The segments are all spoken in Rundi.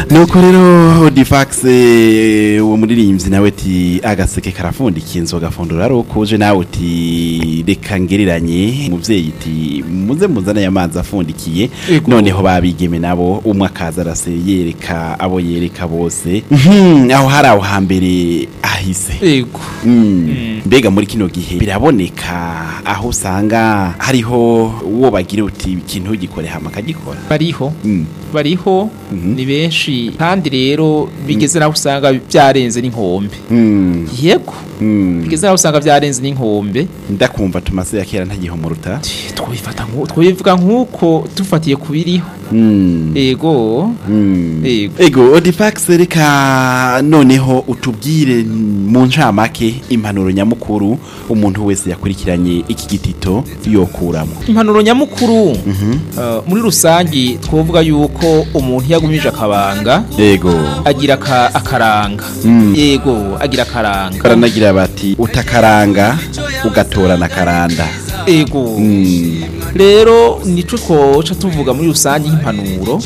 nuko rero Odifax eh, uwo muririmbyi nawe ati agaseke karafundikiye inzoga fondora ari ukuje nawe uti reka ngereranye muvyeyi iti muze muzane amazi afundikiye Ego. noneho babigeme nabo umwe akaza arase yereka abo yereka bose Mhm, aho hari aho hambere ahise ego Mm. mbega muri kino gihe biraboneka aho usanga hariho uwo bagira uti ikintu gikore hama akagikora bariho Mm. bariho Mhm. ni benshi kandi rero bigeze naho usanga byarenze n'inkombe Mm. yego Mm. bigeze naho usanga byarenze n'inkombe ndakumva tumase ya kera ntagihomuruta twabifata nku- twabivuga nk'uko dufatiye ku biriho Mm. ego Mm. Ego. ego odifax reka noneho utubwire mu ncamake impanuro nyamukuru umuntu wese yakurikiranye iki gitito yokuramo impanuro nyamukuru uh, muri rusangi twovuga yuko umuntu yagumije akabanga ego agira aka- akaranga Mm. yego agira akaranga baranagira bati utakaranga ugatorana akaranda ego Mm. rero nico twoca tuvuga muri rusange nk'impanuro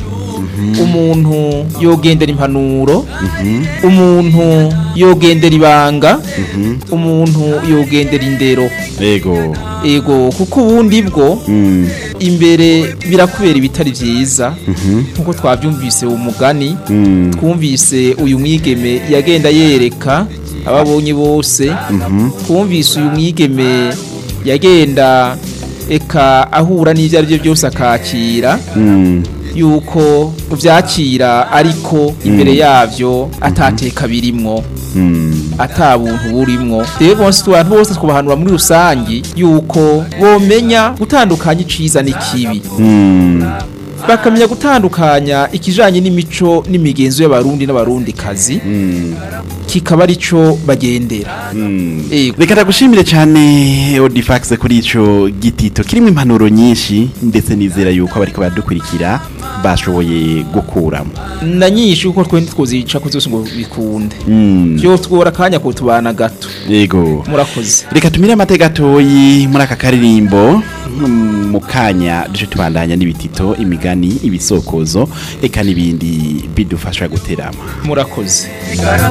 umuntu yogendera impanuro umuntu yogendera ibanga umuntu yogendera indero ego ego kuko ubundi bwo Mm. imbere birakubera ibitari byiza nkuko twabyumvise umugani Mm. twumvise uyu mwigeme yagenda yereka ababonye bose twumvise uyu mwigeme yagenda eka ahura n'ibyo ari byo byose akakira Mm. yuko byakira ariko imbere yabyo atateka birimwo Mm. ata buntu burimwo rero bose abantu bose twabahanura muri rusangi yuko bomenya gutandukanya iciza n'ikibi Mm. bakamenya gutandukanya ikijanye n'imico n'imigenzo y'abarundi n'abarundikazi Mm. kikaba arico bagendera Mm. Ego. reka ndagushimire cyane odifax kuri ico gitito kirimo impanuro nyinshi ndetse nizera yuko abariko baradukurikira bashoboye gukuramo na nyinshi kuko twe ntitwozica ko zose ngo bikunde Mm. byo twora akanya ko tubana gato yego murakoze reka tumire amateka gatoyi muri aka karirimbo mm, mu kanya duje tubandanya n'ibitito imigani ibisokozo eka n'ibindi bidufasha guterama murakoze